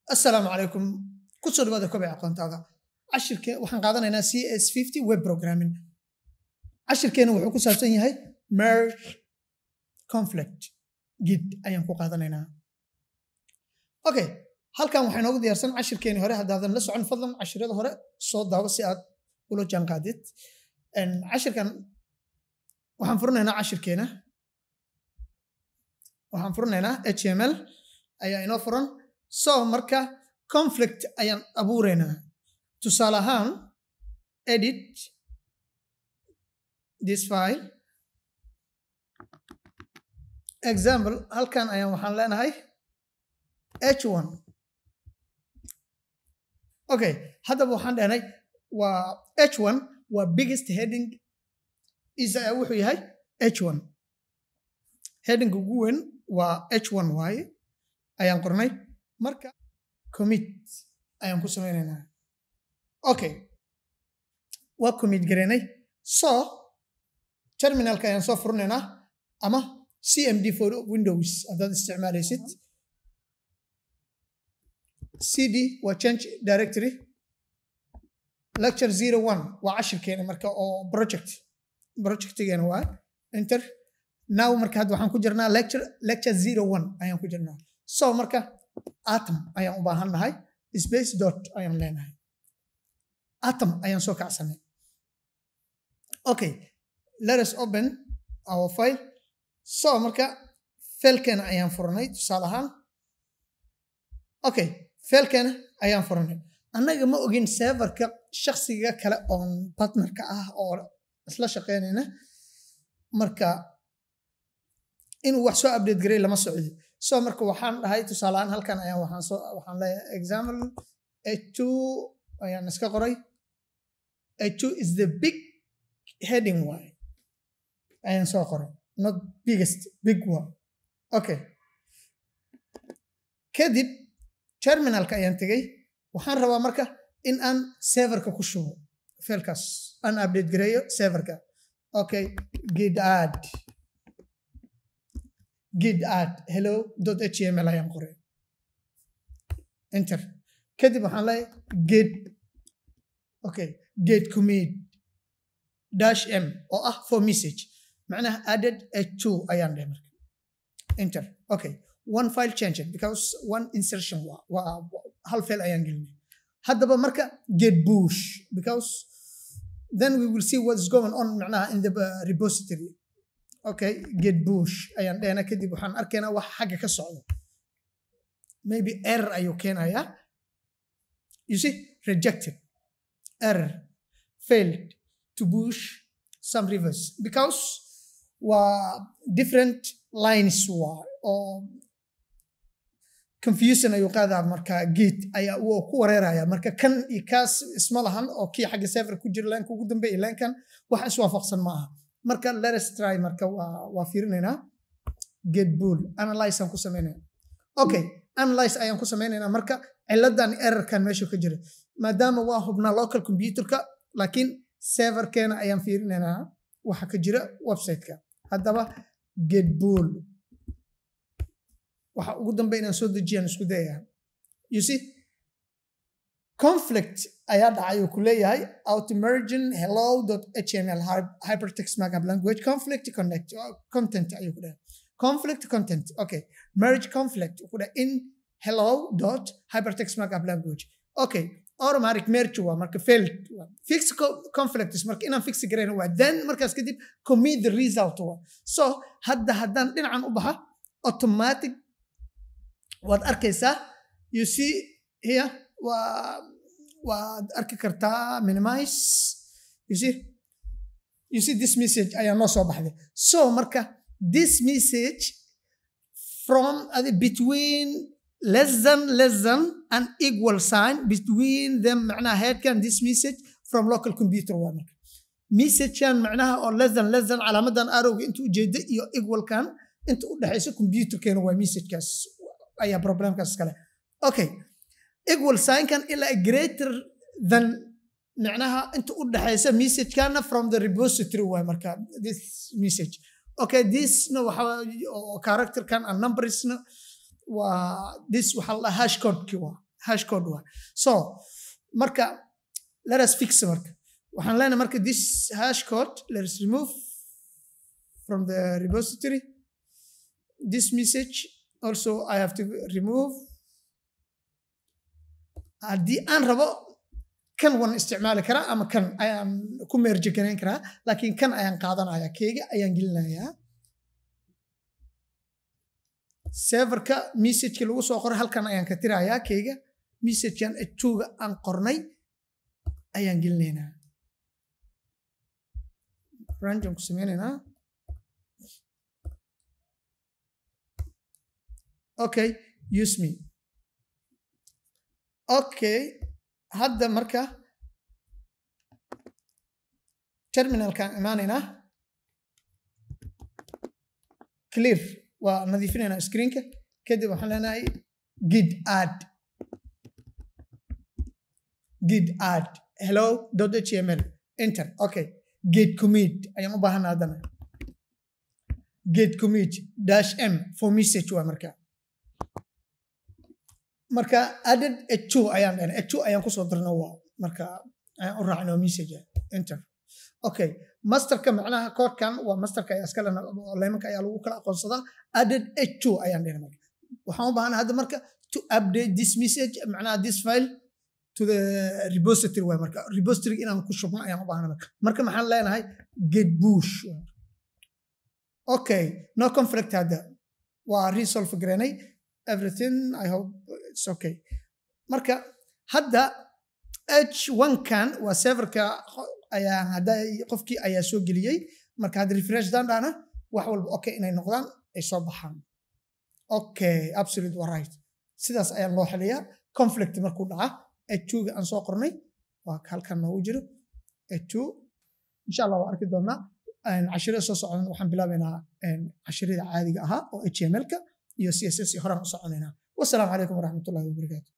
assalaamu calaykum kusoo dhawaada kobic aqoontaada cashirke waxaan qaadanaynaa c s fifty web programming cashirkeena wuxuu ku saabsan yahay merge conflict gid ayaan ku qaadanaynaa okay halkan waxaa inoogu diyaarsan cashirkeeni hore haddaadan la socon fadlan cashirada hore soo daawo si aad ula jaanqaadid cashirkan waxaan furinaynaa cashirkeena waxaan furinaynaa h m l ayaa inoo furan so marka conflict ayaan abuuraynaa tusaale ahaan edit this file example halkan ayaan waxaan leenahay h1 okay haddaba waxaan dhehnay waa h1 waa biggest heading isa ayaa wuxuu yahay h1 heading ugu weyn waa h1 waaye ayaan qornay marka commit ayaan ku samaynaynaa okay waa commit garaynay so terminalka ayaan soo furinaynaa ama cmd for windows haddaad isticmaalaysid cd waa change directory lecture zero one waa cashirkeena marka oo project projectigeena waa enter now marka hadda waxaan ku jirnaa lecture lecture zero one ayaan ku jirnaa so marka atom ayaan u baahan nahay space dot ayaan leenahay atom ayaan soo kacsanay okay let us open our file so marka failkeena ayaan furanay tusaale ahaan okay failkeena ayaan furanay annaga ma ogin serverka shaksiga kale oon partnerka ah oo isla shaqeynayna marka inuu wax soo update garay lama socdo so marka waxaan dhahay tusaalehaan halkan ayaan waxaan soo waxaan leeyahay example h2 ayaan iska qoray h2 is the big heading way ayaan soo qoray not biggest big one okay kadib terminalka ayaan tegey waxaan rabaa marka in aan serverka ku shubo failkaas aan update gareeyo serverka okay gid add gid add hello dot html ayaan qoray enter kadib waxaan leeyahay gid okay gid commit dash m oo ah for message macnaha added h2 ayaan dhahay marka enter okay one file changed because one insertion waa hal fail ayaan gelinay haddaba marka get bush because then we will see what's going on macnaha in the uh, repository okay get bush ayaan dhehna kadib waxaan arkaynaa wax xagga ka socda maybe error ayuu keenayaa you see rejected error failed to bush some rivers because waa different lines waa oo confusion ayuu qaadaa marka gate ayaa uu ku wareeraya marka kan iyo kaas isma lahan oo kii xagga server ku jira laanka ugu dambeeya laankan wax iswaafaqsan ma aha marka let's try marka waa waa fiirinaynaa get bull analyze aan ku samaynayna okay analyze ayaan ku samaynaynaa marka ciladan errorkan meesha ka jira maadaama waa hubnaa local computerka laakiin serverkeena ayaan fiirinaynaa waxa ka jira websiteka haddaba get bull waxa ugu dambe inaan soo dejiyaan isku dayaa you see conflict ayaa dhacay uu ku leeyahay outmergin hello html hypertext markup language conflict connect content ayuu ku dhahay conflict content okay merge conflict ku dhahay in hello dot hypertext markup language okay automatic merge waa marka failed fix conflicts marka inaan fix garayn waa then markaas kadib commit the result waa so hadda haddaan dhinacan u baxa automatic waad arkaysaa you see here waa waad arki kartaa minimize you see you see this message ayaa noo soo baxday so marka this message from uh, between less than less than an equal sign between them macnaha headkan this message from local computer waa marka messagekan macnaha oo less than less than calaamadan arowga inta ujeeda iyo equalkan inta u dhexaysa computerkeena waa messagekaas ayaa problemkaas iskale okay equal signkan ilaa greater than macnaha inta u dhexaysa messagekana from the repository waay marka this message okay thisna waxa characterkan and numbersna waa this waxaa la hash codeki waa hash code waa so marka let us fix marka waxaan leenahay marka this hash code let us remove from the repository this message also I have to remove haddii aan rabo kan waan isticmaali karaa ama kan ayaan ku meerji garayn karaa laakiin kan ayaan qaadanaya keega ayaan gelinayaa serverka messageki lagu soo qoray halkan ayaan ka tirayaa keega messagekan tuga aan qornay ayaan gelinaynaa ranjaan ku sameynaynaa okay use me okay hadda marka terminalkaan imaanaynaa clear waa nadiifinaynaa screenka kadib waxaan leenahay gid add gid add hello html enter okay git commit ayaan u baahana haddana git commit dash m for message waa marka marka added h2 ayaan dhahna h2 ayaan kusoo darna waa marka ayaan u raacna message enter okay masterka macnaha koodkan waa masterka ayaa iska lena leemanka ayaa lagu kala aqoonsadaa added h2 ayaan dhahna marka waxaan u baahana hadda marka to update this message macnaha this file to the repository waay marka repository inaan ku shubno ayaan u baahana marka marka maxaan leenahay get bush okay no conflict hadda waa resolve gareynay everything i hope it's okay marka hadda h1 kan waa serverka ayaa hadda qofkii ayaa soo geliyey marka hadda refresh dan dhana wax walba okay inay noqdaan ay soo baxaan okay absolute waa right sidaas ayaa loo xiliyaa conflict markuu dhaca h2ga aan soo qornay waa halkan noogu jiro h2 insha allah waa arki doonaa cashirada soo socdan waxaan bilaabaynaa cashirada caadiga ahaa oo html-ka iyo css horaan u soconaynaa wasalaamu calaykum waraxmatullahi wabarakaatu